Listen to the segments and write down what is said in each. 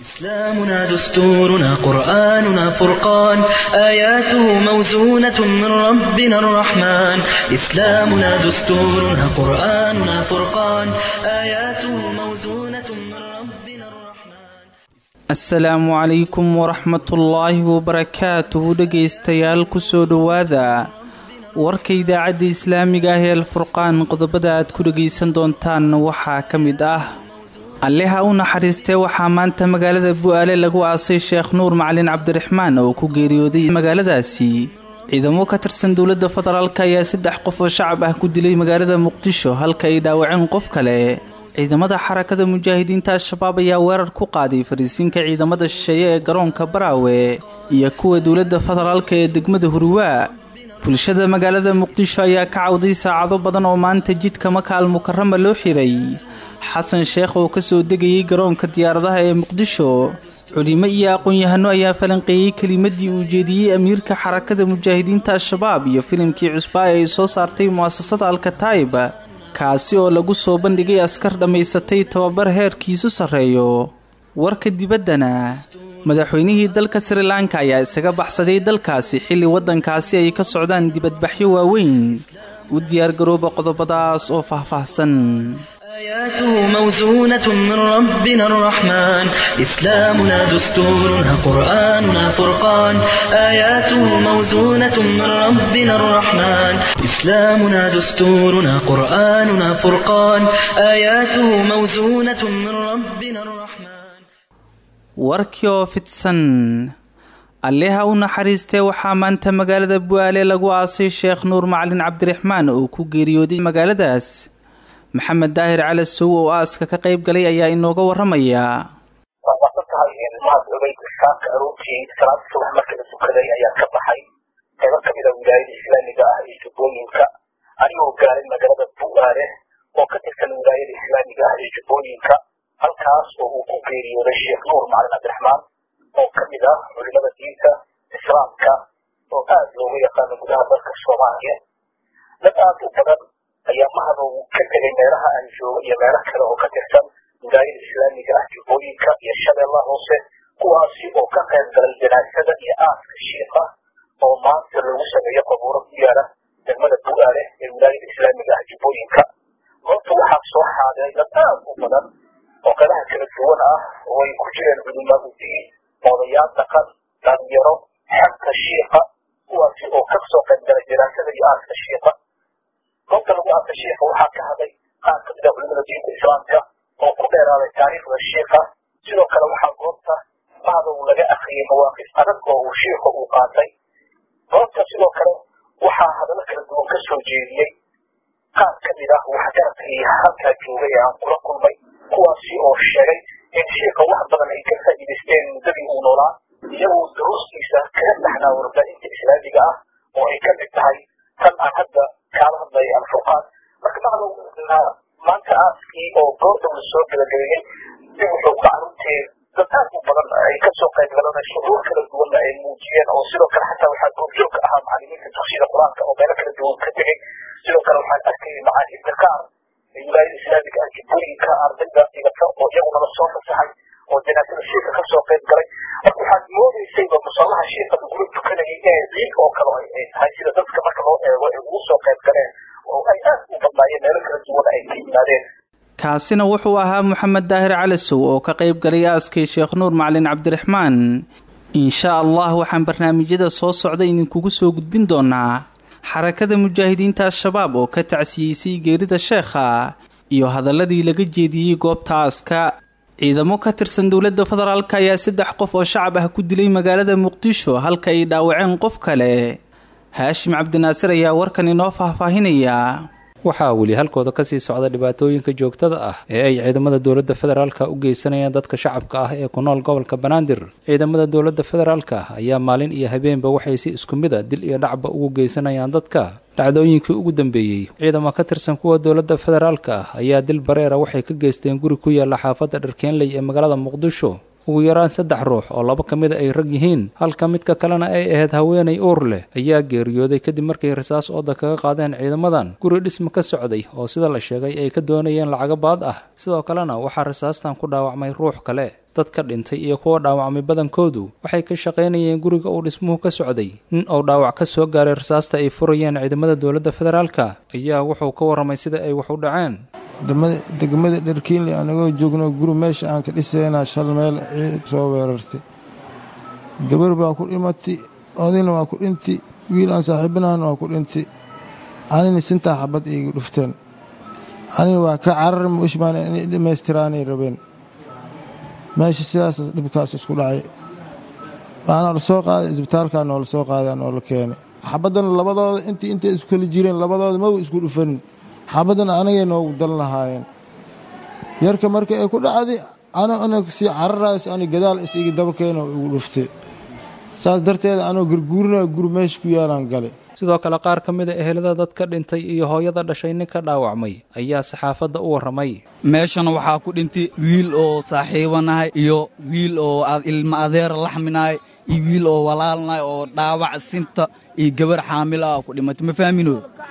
إسلامنا دستورنا قرآننا فرقان آياته موزونة من ربنا الرحمن إسلامنا دستورنا قرآننا فرقان آياته موزونة من ربنا الرحمن asalaamu calaykum waraxmatullaahi wabarakaatuhu dhegaystayaal kusoo dhowaada warka idaacadda islaamiga ah ee alfurqaan qodobada aad ku dhegaysan doontaan waxaa ka mid ah alleha u naxariistee waxaa maanta magaalada bu'aale lagu aasay sheekh nuur macalin cabdiraxmaan oo ku geeriyooday magaaladaasi ciidamo ka tirsan dowladda federaalk ayaa saddex qof oo shacab ah ku dilay magaalada muqdisho halka ay dhaawaceen qof kale ciidamada xarakada mujaahidiinta al-shabaab ayaa weerar ku qaaday fariisiinka ciidamada shisheeye ee garoonka baraawe iyo kuwa dowladda federaalk ee degmada hurwaa bulshada magaalada muqdisho ayaa ka cawday saacado badan oo maanta jidka maka al mukarama loo xiray xasan sheekh oo kasoo degayay garoonka diyaaradaha ee muqdisho culimo iyo aqoon-yahano ayaa falanqeeyey kelimadii uu jeediyey amiirka xarakada mujaahidiinta al-shabaab iyo filimkii cusbaa ee ay soo saartay mu'asasada alkataib kaasi oo lagu soo bandhigay askar dhammaysatay tababar heerkiisu sarreeyo warka dibaddana madaxweynihii dalka sri lanka ayaa isaga baxsaday dalkaasi xilli waddankaasi ay ka socdaan dibadbaxyo waaweyn u diyaargarooba qodobadaas oo faahfaahsan آياته موزونة من ربنا الرحمن إسلامنا دستورنا قرآننا فرقان آياته موزونة من ربنا الرحمن إسلامنا دستورنا قرآننا فرقان آياته موزونة من ربنا الرحمن warkii oo fidsan alleha u naxariistee waxaa maanta magaalada bu'aale lagu aasay sheekh nuur macalin cabdiraxmaan oo ku geeriyooday magaaladaas maxamed daahir cali sow oo aaska ka qayb galay ayaa inooga waramaya waa masan tahay in mahad ogeyd saaka aroortii salaada subax marka la tukaday ayaa ka baxay qaybo ka mid a wilaayada islaamiga ah iyo jubbooyinka anigoo gaaray magaalada bu'aale oo ka tirsan wilaayada islaamiga ah iyo jubbooyinka halkaas oo uu ku geeriyooday sheekh nuur macalin cabdiraxmaan oo ka mid ah culimada diinta islaamka oo aad looga yaqaano gudaha dalka soomaaliya dad aad u badan ayaa mahad uu ka tegay meelaha aan joogo iyo meelo kale oo ka tirsan wilaayada islaamiga ah jubbooyinka iyo shabeellaha hoose kuwaasi oo ka qayb galay janaasada iyo aaska shiika oo maanta lagu sameeyo qabuuro ku yaala degmada bu'aale ee wilaayada islaamiga ah jubbooyinka goobta waxaa soo xaadiray dad aad u badan oo qadaha kala duwan ah oo ay ku jireen culimaadu diin odayaal dhaqan dhalinyaro xagka shiika kuwaasi oo ka soo qayb galay janaasada iyo aaska shiika goobta lagu aasa shiika waxaa ka hadlay qaar ka mid a culimada diinta islaamka oo ku dheeraaday taariikhda shiika sidoo kale waxaa goobta mahda uu laga akriyay mawaaqif adag oo uu shiika uu qaatay goobta sidoo kale waxaa hadallo kala duwan ka soo jeediyey qaar ka mid ah waxgaradkii halkaa joogay ee aan kula kulmay kuwaasi oo sheegay in shiika wax badan ay ka faa'iidaysteen muddadii uu noolaa iyagoo duruustiisa kaga dhaxnaa warbaahinta islaamiga ah oo ay ka mid tahay tan aan hadda kaala hadlay alfurqaan marka mahdow maanta aaskii oo goorda la soo gabagabeeyey dib wuxuu ka carruurtee dad aad u badan ay kasoo qayb galanay shucuur kala duwanna ay muujiyeen oo sidoo kale xataa waxaa goobjoog ka ahaa macalimiinta dugsiyada qur-aanka oo meelo kala duwan ka tegey sidoo kale waxaan arkayay macaahibta qaar ee wilaayada islaamiga ah jubbooyinka ardayda dhigata oo iyaguna la soo fasaxay oo janaasada shiika kasoo qayb galay marka waxaad moodeysayba musallaha shiika lagula tukanayay ee ciid oo kale ay tahay sida dadka marka loo eego ay ugu soo qayb galeen oo ay aad u badnaayeen meelo kala duwan ay ka yimaadeen kaasina wuxuu ahaa moxamed daahir calisow oo ka qayb galay aaskay sheekh nuur macalin cabdiraxmaan insha allah waxaan barnaamijyada soo socda idinkugu soo gudbin doonaa xarakada mujaahidiinta al-shabaab oo ka tacsiyeysay geerida sheekha iyo hadaladii laga jeediyey goobta aaska ciidamo ka tirsan dowladda federaalk ayaa saddex qof oo shacab ah ku dilay magaalada muqdisho halka ay dhaawaceen qof kale haashim cabdinaasir ayaa warkan inoo faahfaahinaya waxaa weli halkooda kasii socda dhibaatooyinka joogtada ah ee ay ciidamada dowladda federaalka u geysanayaan dadka shacabka ah ee ku nool gobolka banaadir ciidamada dowladda federaalka ayaa maalin iyo habeenba waxay si isku mid a dil iyo dhacba ugu geysanayaan dadka dhacdooyinkii ugu dambeeyey ciidamo ka tirsan kuwa dowladda federaalka ah ayaa dil bareera waxay ka geysteen guri ku yaalla xaafadda dharkeenley ee magaalada muqdisho ugu yaraan saddex ruux oo laba ka mida ay rag yihiin halka midka kalena ay ahayd haweenay uur leh ayaa geeriyooday kadib markay rasaas ooda kaga qaadeen ciidamadan guri dhisma ka socday oo sida la sheegay ay ka doonayeen lacago baad ah sidoo kalena waxaa rasaastan ku dhaawacmay ruux kale dadka dhintay iyo kuwa dhaawacmay badankoodu waxay ka shaqaynayeen guriga uu dhismuhu ka socday nin uu dhaawac ka soo gaaray rasaasta ay furayeen ciidamada dowladda federaalka ayaa wuxuu ka warramay sida ay wax u dhaceen degmada dharkiinle anagoo joogno guri meesha aan ka dhisaynaa shal meel ciid soo weerartay gabar baa ku dhimatay odayna waa ku dhinti wiil aan saaxiibanahan waa ku dhinti anina sintaa xabad iiga dhufteen anina waa ka carar mushmaan inay dhammaystiraanay rabeen meesha sidaas dhibkaas isku dhacay waana la soo qaaday isbitaalkaa noola soo qaadaa noola keenay xabaddana labadooda intii intay isku kala jireen labadooda maba isku dhufanin xabaddana anagay noogu dal lahaayeen yarka marka ay ku dhacday ano ana sii cararayso ani gadaal is igi daba keeno igu dhuftay saas darteeda anoo garguurinaya guri meesha ku yaalaan gale sidoo kale qaar ka mid a ehelada dadka dhintay iyo hooyada dhashay ninka dhaawacmay ayaa saxaafadda u warramay meeshan waxaa ku dhintay wiil oo saaxiibanahay iyo wiil oo ilma adeera laxminahay iyo wiil oo walaalnahay oo dhaawac sinta iyo gabar xaamil ah ku dhimatay ma fahmino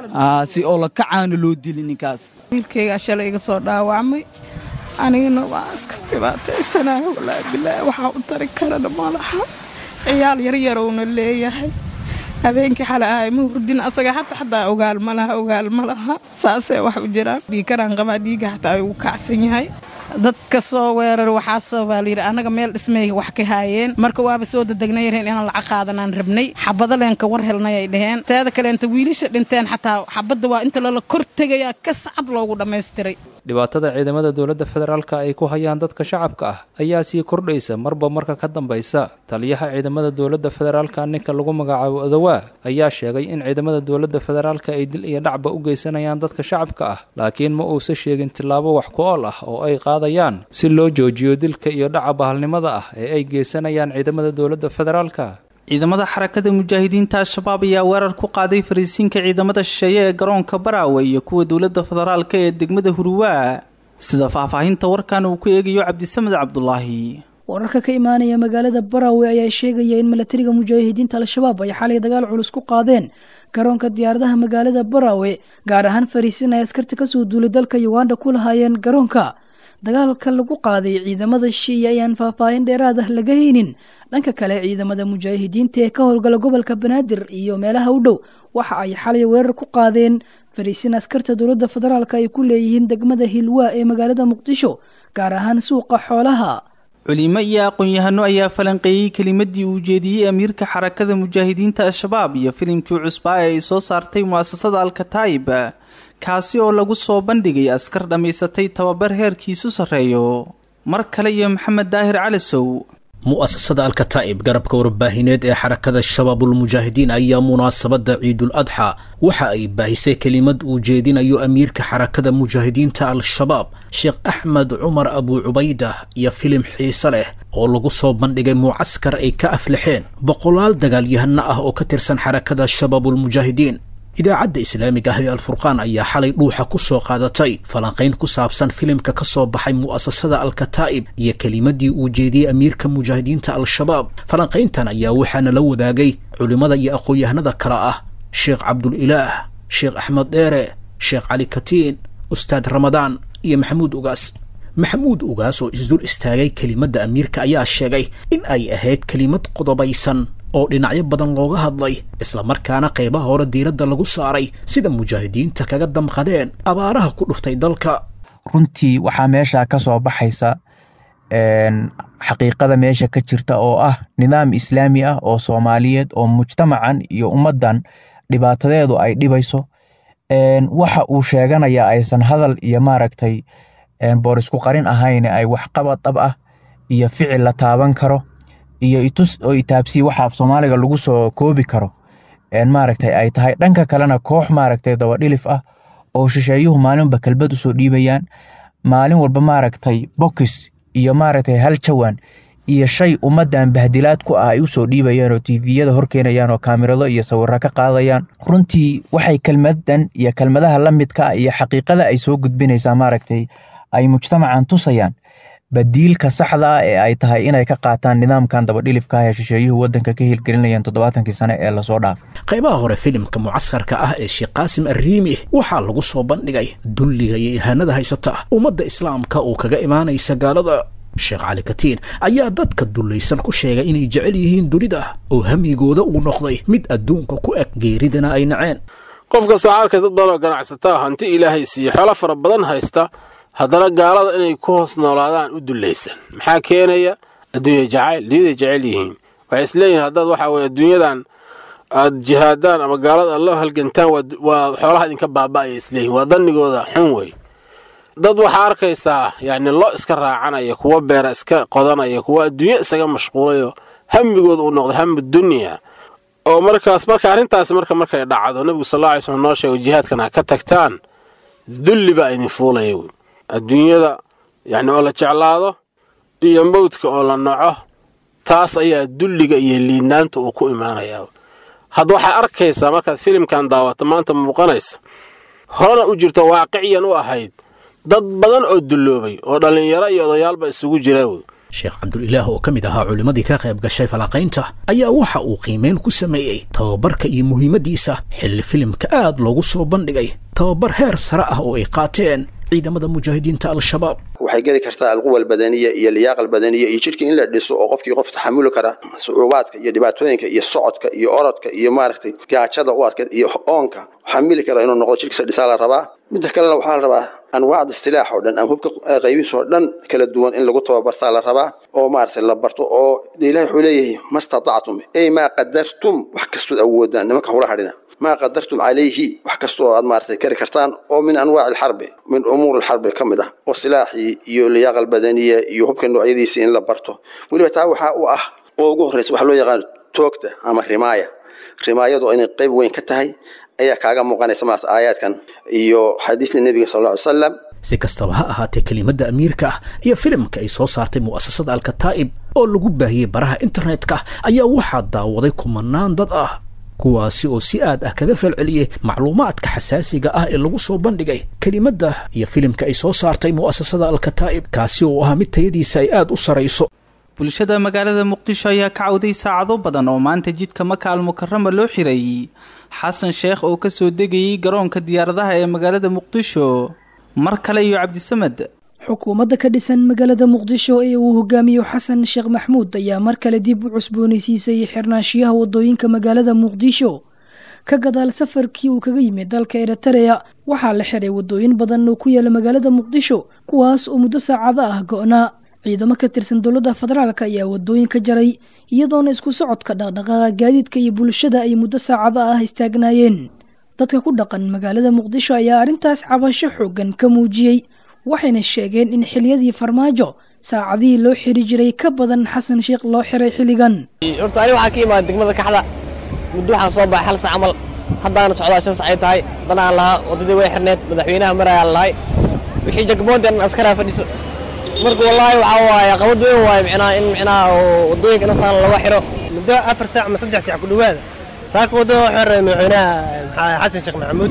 si oo la kacaana loo dili ninkaas wiilkaygaa shalay iga soo dhaawacmay anigana waa iska dhibaataysanahay walaa bilaa waxaa u tari karana malaha ciyaal yaryarowna leeyahay habeenkii xale ahay ma hurdin asaga xata xataa ogaal ma laha ogaal ma laha saasee wax u jiraan dhiikaraan qabaa dhiiga xataa ay ugu kacsan yahay dadka soo weerar waxaase baa layidhi annaga meel dhismay wax ka haayeen marka waaba soo dadegnay yareen inaan lacag qaadanaan rabnay xabado leenka war helnay ay dhaheen teeda kaleenta wiilasha dhinteen xataa xabadda waa inta lala kor tegayaa ka sacad loogu dhammaystiray dhibaatada ciidamada dowladda federaalka ay ku hayaan dadka shacabka ah ayaa sii kordhaysa marba marka ka dambaysa taliyaha ciidamada dowladda federaalka ninka lagu magacaabo odowaa ayaa sheegay in ciidamada dowladda federaalka ay dil iyo dhacba u geysanayaan dadka shacabka ah laakiin ma uusa sheegin tillaabo wax ku ool ah oo ay qaadayaan si loo joojiyo dilka iyo dhaca bahalnimada ah ee ay geysanayaan ciidamada dowladda federaalka ciidamada xarakada mujaahidiinta al-shabaab ayaa weerar ku qaaday fariisiinka ciidamada shisheeye ee garoonka baraawe iyo kuwa dowladda federaalka ee degmada huruwaa sida faahfaahinta warkan uu ku eegayo cabdisamed cabdulaahi wararka ka imaanaya magaalada baraawe ayaa sheegaya in milatariga mujaahidiinta al-shabaab ay xalay dagaal culus ku qaadeen garoonka diyaaradaha magaalada baraawe gaar ahaan fariisiin ay askarta kasoo duulay dalka uganda ku lahaayeen garoonka dagaalka lagu qaaday ciidamada shiiya ayaan faahfaahin dheeraad ah laga haynin dhanka kale ciidamada mujaahidiinta ee ka howlgala gobolka banaadir iyo meelaha u dhow waxa ay xalay weerar ku qaadeen fariisiin askarta dowladda federaalk ay ku leeyihiin degmada hilwaa ee magaalada muqdisho gaar ahaan suuqa xoolaha culimo iyo aqoon-yahano ayaa falanqeeyey kelimadii uu jeediyey amiirka xarakada mujaahidiinta al-shabaab iyo filimkii cusbaa ee ay soo saartay mu'asasada alkataib kaasi oo lagu soo bandhigay askar dhammaysatay tababar heerkiisu sarreeyo mar kale iyo maxamed daahir calisow mu'asasada alkataa'ib garabka warbaahineed ee xarakada shabaabulmujaahidiin ayaa munaasabadda ciidul adxa waxa ay baahisay kelimad uu jeedinayo amiirka xarakada mujaahidiinta al-shabaab sheekh axmed cumar abuu cubaydah iyo filim xiise leh oo lagu soo bandhigay mucaskar ay ka aflaxeen boqolaal dagaalyahano ah oo ka tirsan xarakada shabaabulmujaahidiin idaacadda islaamiga ah ee alfurqaan ayaa xalay dhuuxa ku soo qaadatay falanqayn ku saabsan filimka ka soo baxay mu'asasada alkataa'ib iyo kelimadii uu jeediyey amiirka mujaahidiinta al-shabaab falanqayntan ayaa waxaana la wadaagay culimmada iyo aqoon-yahanada kale ah sheekh cabdulilaah sheekh axmed dheere sheekh cali katiin ustaad ramadaan iyo maxamuud ugaas maxamuud ugaas oo isdul istaagay kelimadda amiirka ayaa sheegay in ay ahayd kelimad qodobaysan oo dhinacyo badan looga hadlay islamarkaana qaybaha hore diiradda lagu saaray sida mujaahidiinta kaga damqadeen abaaraha ku dhuftay dalka runtii waxaa meeshaa ka soo baxaysa xaqiiqada meesha ka jirta oo ah nidaam islaami ah oo soomaaliyeed oo mujtamacan iyo ummaddan dhibaatadeedu ay dhibayso waxa uu sheeganaya aysan hadal iyo maaragtay boorisku qarin ahayn ay waxqabad dhab ah iyo ficil la taaban karo iyo itus oo itaabsii waxaa soomaaliga lagu soo koobi karo maaragtay ay tahay dhanka kalena koox maaragtay dabadhilif ah oo shisheeyuhu maalinba kelbad usoo dhiibayaan maalin walba maaragtay bokis iyo maaragtay hal jawaan iyo shay ummaddan bahdilaad ku ah ay usoo dhiibayaan oo tiviyada horkeenayaan oo kaamirado iyo sawiro ka qaadayaan runtii waxay kelmadan iyo kelmadaha la midka ah iyo xaqiiqada ay soo gudbinaysaa maaragtay ay mujtamacan tusayaan badiilka saxda ah ee ay tahay inay ka qaataan nidaamkan dabadhilifka ah ee shisheeyuhu waddanka ka hirgelinayaan toddobaatankii sane ee lasoo dhaafay qaybaha hore filimka mucaskarka ah ee sheekh qaasim arriimi waxaa lagu soo bandhigay dulliga iyo ihaanada haysata ummadda islaamka uu kaga imaanaysa gaalada sheekh cali katiin ayaa dadka dullaysan ku sheegay inay jecel yihiin dunida oo hamigooda uu noqday mid adduunka ku eg geeridana ay naceen qof kasta waxaa arkaysa dad badan oo ganacsataa hanti ilaahay siiye xoolo fara badan haysta haddana gaalada inay ku hoos noolaadaan u dullaysan maxaa keenaya adduunya jacayl dunyaday jecel yihiin waxay isleeyihin haddaad waxaa weye adduunyadan aad jihaadaan ama gaalada aad loo halgantaan waa xoolaha idinka baaba'aya isleeyihin waa dannigooda xun wey dad waxaa arkaysaa yacni lo iska raacanaya kuwa beera iska qodanaya kuwa adduunyo isaga mashquulayo hamigooda uu noqday hamu dunya oo markaas marka arrintaasi marka markay dhacdo nebigu sal alla alay slm noo sheego jihaadkan ha ka tagtaan dulli baa idin fuulaya wey adduunyada yacni oo la jeclaado iyo mawdka oo la naco taas ayaa dulliga iyo liidnaanta uu ku imaanayaa hadda waxaad arkaysaa markaad filimkan daawato maanta muuqanaysa horena u jirto waaqiciyan u ahayd dad badan oo dulloobay oo dhallinyaro iyo odayaalba isugu jira wey sheekh cabdulilaah oo ka mid ahaa culimmadii ka qayb gashay falanqaynta ayaa waxa uu qiimeyn ku sameeyey tababarka iyo muhiimaddiisa xilli filimka aad loogu soo bandhigay tababar heer sare ah oo ay qaateen ciidamada mujaahidiinta al-shabaab waxay geli kartaa alquwa albadaniya iyo liyaaqa albadaniya iyo jidhka in la dhiso oo qofkii qof taxamuli kara sucuubaadka iyo dhibaatooyinka iyo socodka iyo orodka iyo maaragtay gaajada u adkeed iyo oonka xamili kara inuu noqdo jidhkiisa dhisaa la rabaa midda kalena waxaa la rabaa anwaacda istilaax oo dhan ama hubka qaybihiis oo dhan kala duwan in lagu tababartaa la rabaa oo maaragtay la barto oo ilahi wuxuu leeyahay ma statactum ey maa qadartum wax kastood awoodaan nimanka hula hadhina maa qadartum calayhi wax kasta oo aad maaragtay kari kartaan oo min anwaaci alxarbi min umuuri alxarbi ka mid ah oo silaaxii iyo liyaaqa albadaniya iyo hubka noocyadiisii in la barto weliba taa waxaa u ah oo ugu horreysa waxaa loo yaqaano toogta ama rimaaya rimaayadu inay qayb weyn ka tahay ayaa kaaga muuqanaysa maarata aayaadkan iyo xadiisna nebiga sal alla ly salam si kastaba ha ahaatee kelimadda amiirka ah iyo filimka ay soo saartay mu'asasada alkataa'ib oo lagu baahiyey baraha internetka ayaa waxaa daawaday kumanaan dad ah kuwaasi oo si aad ah kaga falceliyey macluumaadka xasaasiga ah ee lagu soo bandhigay kelimadda iyo filimka ay soo saartay mu'asasada alkataa'ib kaasi oo ahaa mid tayadiisa ay aad u sarayso bulshada magaalada muqdisho ayaa ka cawday saacado badan oo maanta jidka maka almukarama loo xiray xasan sheekh oo ka soo degayay garoonka diyaaradaha ee magaalada muqdisho mar kale iyo cabdisamed xukuumadda ka dhisan magaalada muqdisho ee uu hogaamiyo xasan sheekh maxmuud ayaa mar kale dib u cusboonaysiisay xirnaanshiyaha wadooyinka magaalada muqdisho ka gadaal safarkii uu kaga yimid dalka eritareya waxaa la xiray wadooyin badan oo ku yaala magaalada muqdisho kuwaas oo muddo saacado ah go'naa ciidamo ka tirsan dowladda federaalk ayaa wadooyinka jaray iyadoona isku socodka dhaqdhaqaaqa gaadiidka iyo bulshada ay muddo saacado ah istaagnaayeen dadka ku dhaqan magaalada muqdisho ayaa arrintaas cabasho xoogan ka muujiyey waxayna sheegeen in xiliyadii farmaajo saacadihii loo xiri jiray ka badan xasan sheekh loo xiray xilligan horta ani waxaa ka imaada degmada kaxda muddo waxaan soo baxay hal sac camal haddaana socdaa shan sacay tahay danaan lahaa waddadii way xirneed madaxweynaha marayaan lahay wixii jagboonti an askaraa fadhiso marka wallaahi waxaa waaye qabad weyn waaye micnaha in micnaha waddooyinka inasaan laga xiro muddo afar saac ama saddex saac ku dhowaada saaka waddada waxuu xiray madaxweynaha xasan sheekh maxamuud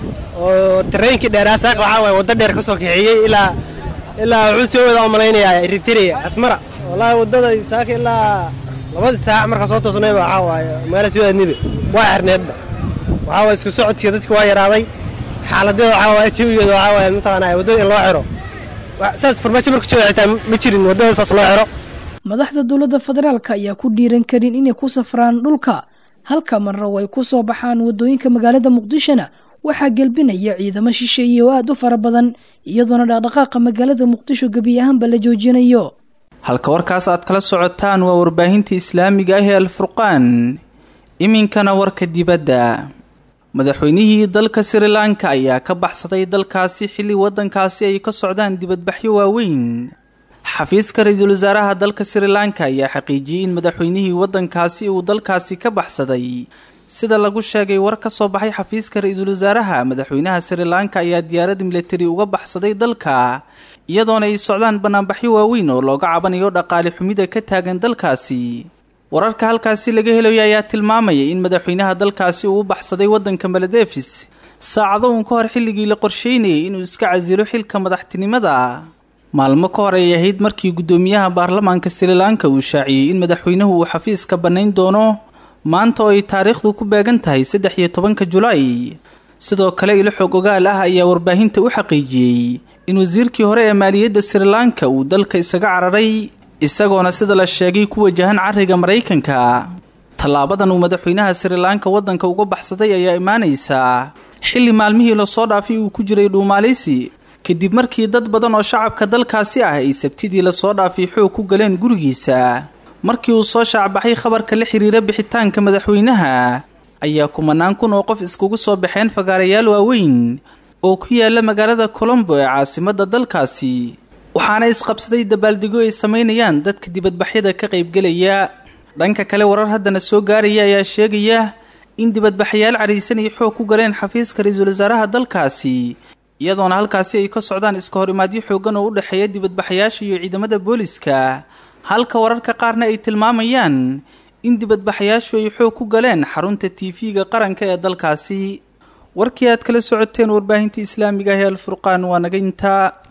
oo tareenkii dheeraa saaka waxaa waaye waddo dheer ka soo kaxeeyey ilaa ilaa wuxuu soo wada malaynayaa eritrea asmara wallaahi waddada saaka ilaa labadii saac markaa soo toosnayba waxaa waaye magaala soo aadnibe waa xirneedba waxaa waaye isku socodkii dadka waa yaraaday xaaladada waxaa waaye jawigeeda waxaa waaye mataqaanaa waddada in loo xiro saas farmaajo marku jooga xitaa ma jirin waddada saas loo xiro madaxda dowladda federaalka ayaa ku dhiiran karin inay ku safraan dhulka halka marna way ku soo baxaan waddooyinka magaalada muqdishona waxaa gelbinaya ciidamo shisheeye oo aad u fara badan iyadoona dhaqdhaqaaqa magaalada muqdisho gebi ahaanba la joojinayo halka warkaas aad kala socotaan waa warbaahinta islaamiga ah ee alfurqaan iminkana warka dibadda madaxweynihii dalka sri lanka ayaa ka baxsaday dalkaasi xilli waddankaasi ay ka socdaan dibadbaxyo waaweyn xafiiska ra-iisul wasaaraha dalka sri lanka ayaa xaqiijiyey in madaxweynihii waddankaasi uu dalkaasi ka baxsaday sida lagu sheegay war ka soo baxay xafiiska ra-iisul wasaaraha madaxweynaha sri lanka ayaa diyaarad militari uga baxsaday dalka iyadoona ay socdaan banaanbaxyo waaweyn oo looga cabanayo dhaqaale xumida ka taagan dalkaasi wararka halkaasi laga helayo ayaa tilmaamaya in madaxweynaha dalkaasi uu u baxsaday waddanka maladefis saacado uun ka hor xilligii la qorsheynayay inuu iska casilo xilka madaxtinimada maalmo ka hor ay ahayd markii guddoomiyaha baarlamaanka sri lanka uu shaaciyey in madaxweynuhu uu xafiiska bannayn doono maanta oo ay taariikhdu ku beegan tahay saddex iyo tobanka julaay sidoo kale ilo xog ogaal ah ayaa warbaahinta u xaqiijiyey in wasiirkii hore ee maaliyadda sri lanka uu dalka isaga cararay isagoona sida la sheegay ku wajahan cariga maraykanka tallaabadan uu madaxweynaha sri lanka waddanka uga baxsaday ayaa imaanaysaa xilli maalmihii lasoo dhaafay uu ku jiray dhuumaalaysi kadib markii dad badan oo shacabka dalkaasi ah ay sabtidii lasoo dhaafay xoog ku galeen gurigiisa markii uu soo shaacbaxay khabarka la xiriira bixitaanka madaxweynaha ayaa kumanaan kun oo qof iskugu soo baxeen fagaarayaal waaweyn oo ku yaala magaalada colombo ee caasimadda dalkaasi waxaana isqabsaday dabaaldego ay samaynayaan dadka dibadbaxyada ka qaybgelaya dhanka kale warar haddana soo gaaraya ayaa sheegaya in dibadbaxayaal cariisan ay xoog ku galeen xafiiska ra-iisul wasaaraha dalkaasi iyadoona halkaasi ay ka socdaan iska hor imaadyo xooggan oo u dhexeeya dibadbaxayaasha iyo ciidamada booliska halka wararka qaarna ay tilmaamayaan in dibadbaxayaashu ay xoog ku galeen xarunta tv-ga qaranka ee dalkaasi warkii aad kala socoteen warbaahinta islaamiga ah ee alfurqaan waa naga intaa